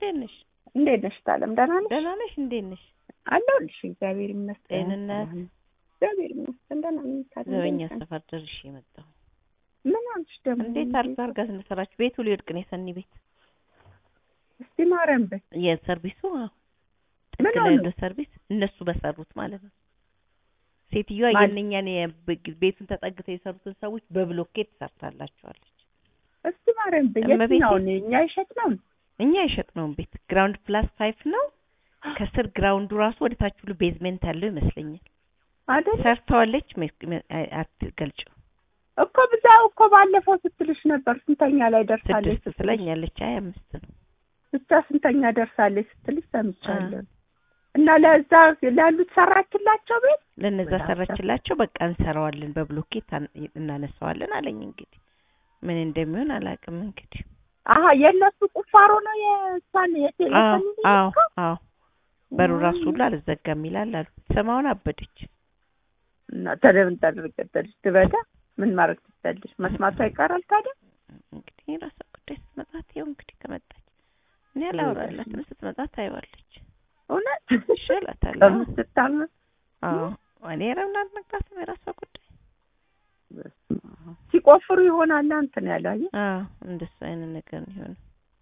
እንዴት ነሽ? እንዴት ነሽ ታለም? ደህና ነሽ? ደህና ነሽ? እንዴት ነሽ? አለሁልሽ። እግዚአብሔር ይመስገን። ጤንነት? እግዚአብሔር ይመስገን ደህና ነኝ። ታለም ዘበኛ ደህና ነኝ። ሰፈር ደርሼ መጣሁ። ምን አልሽ ደግሞ? እንዴት አድርጋ አድርጋ ስለሰራችሁ ቤቱ ሊወድቅ ነው የሰኒ ቤት እስቲ ማርያም በይ። የሰርቪሱ አዎ ምን ጥግ ላይ ሆነ? ያለው ሰርቪስ እነሱ በሰሩት ማለት ነው። ሴትዮዋ ማን? የእነኛን የብ- ቤቱን ተጠግተው የሰሩትን ሰዎች በብሎኬት ሰርታላቸዋለች። እስቲ ማርያም በይ። እመቤቴ። የትኛውን እኛ ይሸጥ ነው? እኛ የሸጥነውን ቤት ግራውንድ ፕላስ ፋይፍ ነው። ከስር ግራውንዱ ራሱ ወደ ታች ሁሉ ቤዝሜንት ያለው ይመስለኛል። አይደል ሰርተዋለች። አትገልጭው እኮ ብዛው እኮ ባለፈው ስትልሽ ነበር። ስንተኛ ላይ ደርሳለች ስድስት ስትልሽ ትለኛለች። አይ አምስት ነው። ብቻ ስንተኛ ደርሳለች ስትልሽ ሰምቻለሁ። እና ለዛ ላሉት ሰራችላቸው ቤት ለነዛ በጣም ሰራችላቸው። በቃ እንሰራዋለን በብሎኬት አን- እናነሳዋለን አለኝ። እንግዲህ ምን እንደሚሆን አላውቅም። እንግዲህ አሀ የእነሱ ቁፋሮ ነው የእሷን አዎ የቴሌፎን አዎ አዎ በሩ ራሱ ሁሉ አልዘጋም ይላል አሉ። ሰማውን አበደች። እና ታዲያ ምን ታደርጋለች? ትበዳ ምን ማድረግ ትችላለች? መስማቷ ይቀራል ታዲያ። እንግዲህ የራሷ ጉዳይ ስትመጣ ይኸው እንግዲህ ከመጣች እኔ አላወራላትም። ስትመጣ ታይዋለች። እውነት ይሻላታል። አዎ ከምትታመም አዎ እኔ ረምና አልነግራትም። የራሷ ጉዳይ በስመ አብ። ሲቆፍሩ ይሆናል እንትን ያለው አየህ። አዎ እንደሱ አይነት ነገር ነው የሆነው።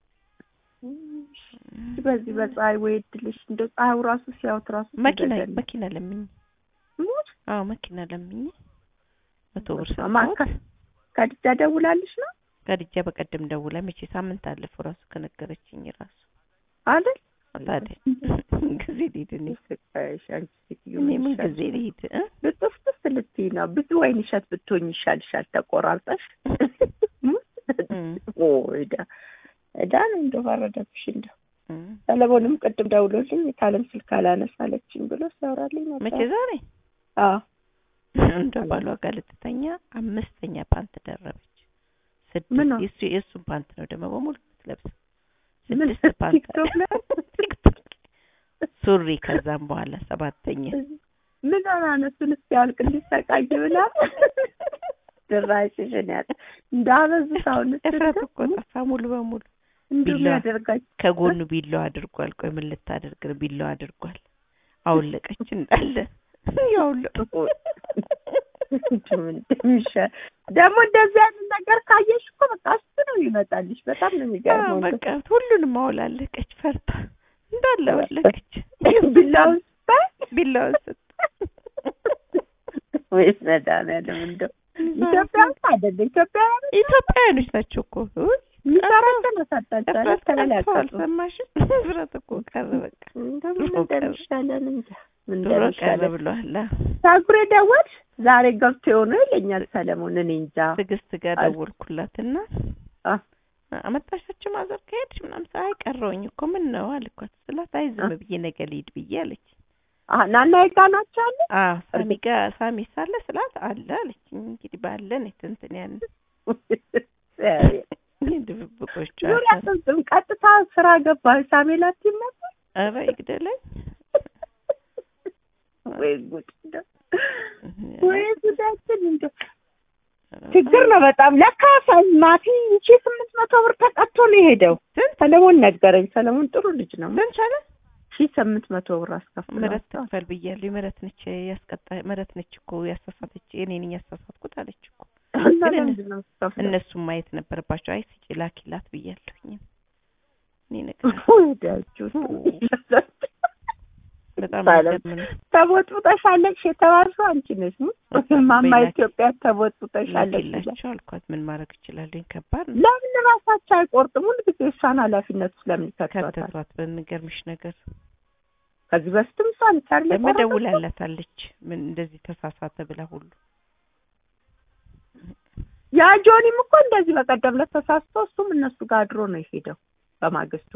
በዚህ በፀሐይ ወይ እድልሽ እንደው ፀሐዩ ራሱ ሲያዩት ራሱ መኪና ሲገዛልኝ። መኪና ለምኝ። ሙት አዎ መኪና ለምኝ መቶ ብር በስመ አብ። ሰጥተውት ከድጃ ደውላልሽ ነው ከድጃ በቀደም ደውላ መቼ ሳምንት አለፈው ራሱ ከነገረችኝ ራሱ አይደል? ታዲያ ጊዜ ልሂድ እኔ ስቃይሽ አንቺ ሴትዮ እኔ ምን ይሻልሻል። ጊዜ ልሂድ እ? ብጥፍጥፍ ልትይ ነው። ብዙ ወይን እሸት ብትሆኝ ይሻልሻል ተቆራርጠሽ። እም፣ ኦ እዳ እዳ ነው እንደው ፈረደብሽ እንደው እም። ሰለሞንም ቅድም ደውሎልኝ የታለም ስልክ አላነሳለችኝ ብሎ ሲያወራልኝ ነበር። መቼ ዛሬ አዎ እንደ ባሏ ጋር ልትተኛ አምስተኛ ፓንት ደረበች። ምን ስድስት ነው? የሱ የእሱን ፓንት ነው ደግሞ በሙሉ የምትለብሰው። ምን ስድስት ፓንት ቲክቶክ ላይ ቲክቶክ ላይ ሱሪ ከዛም በኋላ ሰባተኛ ምን ሆና ነው እሱን እስኪያልቅ እንዲሰቃይ ብላ ድራሽሽን ያት እንዳበዙት አሁን እፍረት እኮ ጠፋ ሙሉ በሙሉ እንዲሁ ቢላዋ። ያደርጋች ከጎኑ ቢላዋ አድርጓል። ቆይ ምን ልታደርግ ነው? ቢላዋ አድርጓል። አውለቀች እንዳለ ያውለቁ እንደሚሻል ደግሞ እንደዚህ አይነት ነገር ካየሽ እኮ በቃ እሱ ነው ይመጣልሽ። በጣም ነው የሚገርመው። እንደው በቃ ሁሉንም አውላለቀች። ፈርታ እንዳለ አወለቀች። ቢላውን ስታይ ቢላዋን ስት ወይስ መድኃኒዓለም እንደው ኢትዮጵያ አይደለ ኢትዮጵያ ኢትዮጵያውያኖች ናቸው እኮ ውይ፣ የሚሰራቸው አሳጣቸዋል እፍረት ቀርቷል። ተበላቀጡ። ሰማሽን? እፍረት እኮ ቀረ። በቃ እንደምን ድሮ ቀረ። እንደሚሻለን እንጃ ምን ድሮ ቀረ እንደሚሻለን ብለዋል። ታጉሬ ደወልሽ ዛሬ ገብቶ የሆነ ይለኛል ሰለሞን። እኔ እንጃ ትዕግስት ጋር አል- ደወልኩላትና አ አመጣሻቸው ማዘር ከሄድሽ ምናምን ሳይ ቀረውኝ እኮ ምን ነው አልኳት ስላት አይ ዝም አ- ብዬ ነገ ልሂድ ብዬ አለች። አ ናና ይጋ ናቸው አለ አዎ ሳሚ ጋር ሳሚ ሳለ ስላት አለ አለችኝ። እንግዲህ ባለን እንትን ያን ድብብቆች ዙሪያ ጥምጥም ቀጥታ ስራ ገባ ሳሜላት ነበር ኧረ ይግደለኝ ወይ ጉድ እንደው ወይ ጉዳችን እንደው ችግር ነው በጣም ለካ ማቲ ሺ ስምንት መቶ ብር ተቀጥቶ ነው የሄደው ስንት ሰለሞን ነገረኝ ሰለሞን ጥሩ ልጅ ነው ስንት አለ? ሺ ስምንት መቶ ብር ምህረት አስከፍሏል ትክፈል ብያለሁ። ምህረት ነች ያስቀጣ ምህረት ነች እኮ ያሳሳተች እኔ ነኝ ያሳሳትኩት አለች እኮ። እና ግን ለምንድን ነው የምትከፍለው? እነሱም ማየት ነበረባቸው። አይ ስጪ ላኪላት ብያለሁኝ። እኔ ነገር ወዳችሁ በጣም ሰለም የሚገርም ነው። ተቦጥቡጠሻለች የተባልሽው አንቺ ነሽ ሙ ማማ በላኪ- ኢትዮጵያ ተቦጥቡጠሻለች ይላል። ላኪላቸው አልኳት። ምን ማድረግ እችላለሁ? ከባድ ነው። ለምን ራሳቸው አይቆርጥም? ሁሉ ጊዜ እሷን ኃላፊነቱ ስለምን ይከቷታል? ከተቷት በሚገርምሽ ነገር ከዚህ በፊትም እሷን ቻር ለመደውላላታለች ምን እንደዚህ ተሳሳተ ብላ ሁሉ ያ ጆኒም እኮ እንደዚህ በቀደም ዕለት ተሳስቶ እሱም እነሱ ጋር አድሮ ነው የሄደው። በማግስቱ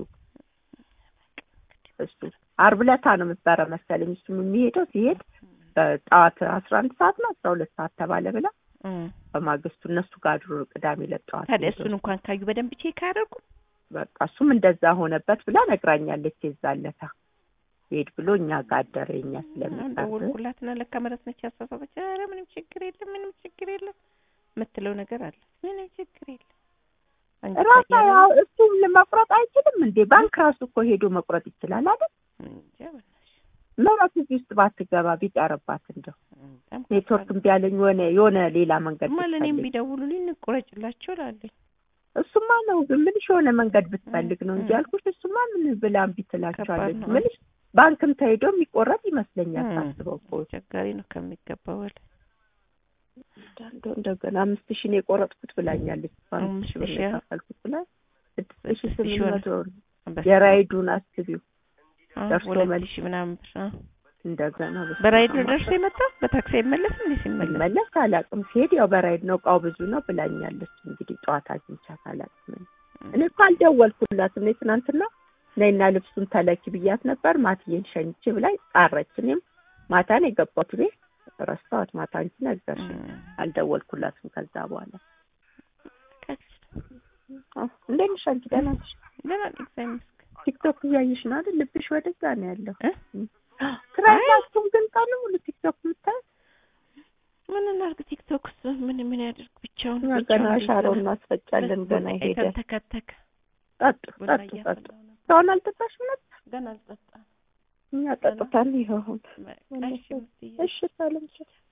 እሱ ዓርብ ዕለታ ነው የምትበረ መሰለኝ እሱም የሚሄደው ሲሄድ በጠዋት አስራ አንድ ሰዓት ነው አስራ ሁለት ሰዓት ተባለ ብላ እ በማግስቱ እነሱ ጋር አድሮ ቅዳሜ ዕለት ጠዋት ታዲያ ሄዶ እሱን እንኳን ካዩ በደንብ ቼክ አያደርጉ በቃ እሱም እንደዛ ሆነበት ብላ ነግራኛለች። የዛለታ ሄድ ብሎ እኛ ጋር አደረ የኛ ስለሚቀር ደወልኩላትና ለካ ምህረት ነች ያሳሳተች። ኧረ ምንም ችግር የለም ምንም ችግር የለም የምትለው ነገር አለ። ምንም ችግር የለም አንቺ ራሳ ቀየረ ያው እሱም ለመቁረጥ አይችልም እንዴ? ባንክ ራሱ እኮ ሄዶ መቁረጥ ይችላል አይደል? እንጃ በእናትሽ። ምራት እዚህ ውስጥ ባትገባ ቢቀርባት እንደው በጣም ኔትወርክ እምቢ አለኝ የሆነ የሆነ ሌላ መንገድ እማ ለእኔም ብትፈልግ ቢደውሉልኝ እንቁረጭላቸው እላለሁ። እሱማ ነው ግን ምንሽ የሆነ መንገድ ብትፈልግ ነው እንጂ እ- ያልኩሽ። እሱማ ምን ብላ እምቢ ትላቸዋለች? ከባድ ነው። ምንሽ ባንክም ተሄዶ የሚቆረጥ ይመስለኛል እ፣ ሳስበው እኮ አስቸጋሪ ነው ከሚገባው በላይ። እንደው እንደገና አምስት ሺህ ነው የቆረጥኩት ብላኛለች። አምስት አምስት ሺህ ብር ሺህ ነው የከፈልኩት ብላ ስድስት ሺህ ስድስት ስምንት ሺህ ሆነ። መቶ ብር በስመ የራይዱን አስቢው አብ። ደርሶ ሁለት መልስ ሺህ ምናምን ብር አ። እንደገና በስመ በራይድ ነው አብ ደርሶ የመጣ በታክሲ አይመለስም እንዴ ሲመለስ? ሲመለስ አላውቅም። ሲሄድ ያው በራይድ ነው እቃው ብዙ ነው ብላኛለች። እንግዲህ ጠዋት አግኝቻት አላውቅም። እኔ እኮ አልደወልኩላትም። እኔ ትናንትና ነይና ልብሱን ተለኪ ብያት ነበር። ማትዬን ሸኝቼ ብላኝ ጣረች። እኔም ማታ ነው የገባሁት ቤት ረሳኋት። ማታ አንቺ ነገርሽ። አልደወልኩላትም ከዛ በኋላ አዎ። እንዴት ነሽ አንቺ? ደህና ነሽ? ደህና ነኝ እግዚአብሔር ይመስገን። ቲክቶክ እያየሽ ነው አይደል? ልብሽ ወደዛ ነው ያለው። እ? ትራይላችሁም ግን ቀኑ ሙሉ ቲክቶክ የምታይ ምን እናድርግ? ቲክቶክ እሱ ምን ምን ያድርግ ብቻውን እኛ ብቻውን ገና ሊሰራ። ሻሮ እናስፈጫለን። ገና ቡና ሄደ ተከተከ ጠጡ ቡና ጠጡ ጠጡ። እያፈላሁ ነበር። እስካሁን አልጠጣሽም ነበር? ገና አልጠጣም። እኛ ጠጥታን ይኸው አሁን በቃ እሺ፣ እሺ ሰላም